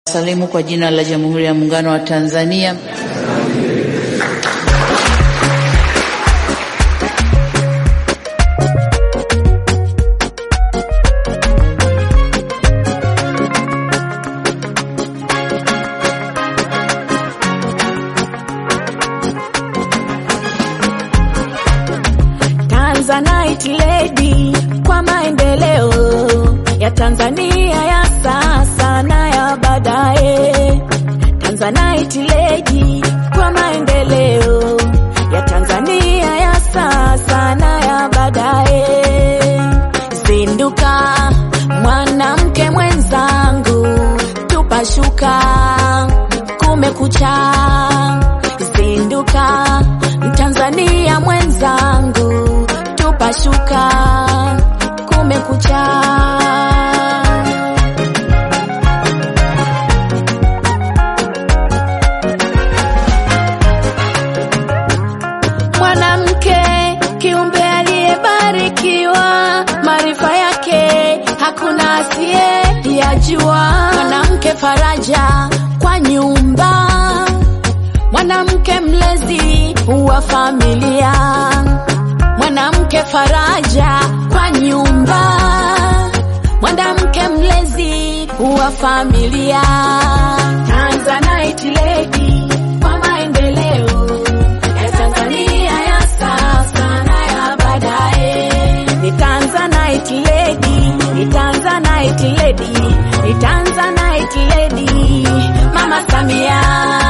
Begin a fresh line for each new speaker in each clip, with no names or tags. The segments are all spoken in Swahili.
Salimu kwa jina la Jamhuri ya Muungano wa Tanzania.
Tanzanite lady kwa maendeleo ya Tanzania ya sasa na ya baadaye. Tanzanite lady kwa maendeleo ya Tanzania ya sasa na ya baadaye. Zinduka mwanamke mwenzangu, tupashuka, kumekucha. Zinduka Mtanzania mwenzangu, tupashuka, kumekucha. Mwanamke kiumbe aliyebarikiwa, maarifa yake hakuna asiye yajua. Mwanamke faraja kwa nyumba, mwanamke mlezi wa familia, mwanamke faraja kwa nyumba, mwanamke mlezi wa familia. Tanzanite lady kwa maendeleo ya Tanzania ya sasa na ya baadaye. Ni Tanzanite lady, ni Tanzanite lady, ni Tanzanite lady, Mama Samia.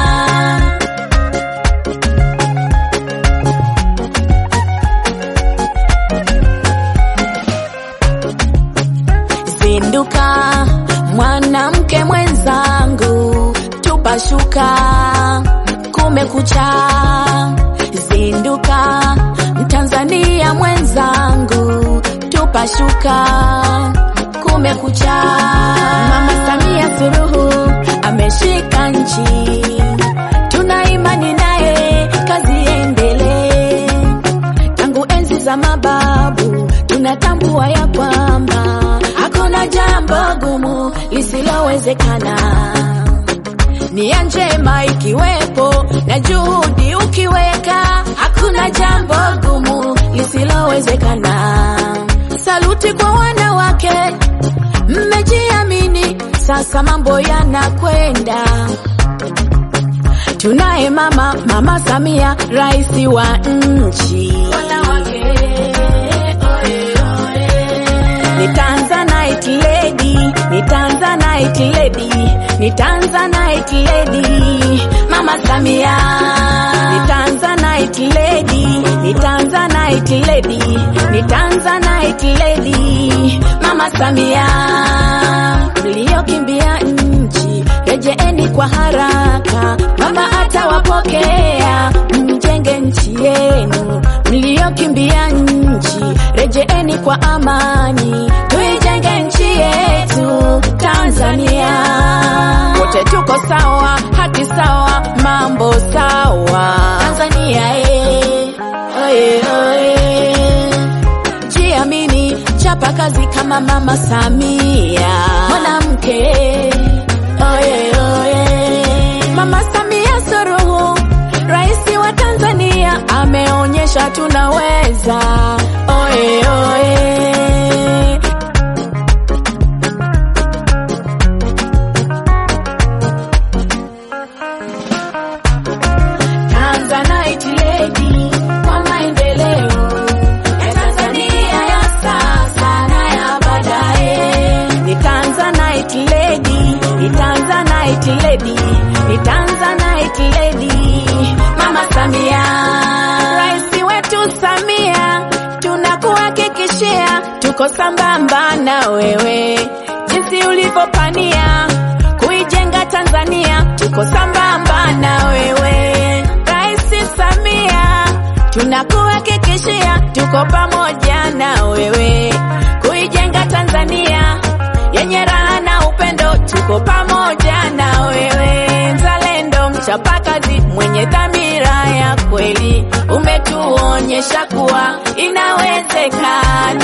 Zinduka mwanamke mwenzangu, tupashuka, kumekucha. Zinduka Mtanzania mwenzangu, tupashuka, kumekucha. Mama Samia Suluhu ameshika nchi, tuna imani naye, kazi iendelee tangu enzi za mababu tunatambua ya kwamba hakuna jambo gumu lisilowezekana. Nia njema ikiwepo na juhudi ukiweka, hakuna jambo gumu lisilowezekana. Saluti kwa wanawake, mmejiamini, sasa mambo yanakwenda Tunaye mama mama Samia, rais wa nchi. Ni Tanzanite lady, ni Tanzanite lady, ni Tanzanite lady, mama Samia. Ni Tanzanite lady, ni Tanzanite lady, ni Tanzanite lady, mama Samia. Mliokimbia nchi rejeeni kwa haraka, mama atawapokea, mjenge nchi yenu. Mliokimbia nchi rejeeni kwa amani, tuijenge nchi yetu Tanzania. Wote tuko sawa, haki sawa, mambo sawa. Tanzania eh, oye, oye. Jiamini, chapa kazi kama mama Samia, mwanamke oye, oye. Mama Samia Suluhu, rais wa Tanzania, ameonyesha tunaweza. Oye, oye. Tanzanite lady kwa maendeleo ya Tanzania ya sasa na ya baadaye. Ni Tanzanite lady, ni Tanzanite lady, ni Tanzanite lady, Mama Samia. Rais wetu Samia, tunakuhakikishia tuko sambamba na wewe, jinsi ulivyopania kuijenga Tanzania, tuko sambamba na wewe Rais Samia, tunakuhakikishia tuko pamoja na wewe kuijenga Tanzania yenye raha na upendo, tuko pamoja na wewe mzalendo, mchapakazi, mwenye dhamira ya kweli, umetuonyesha kuwa inawezekana.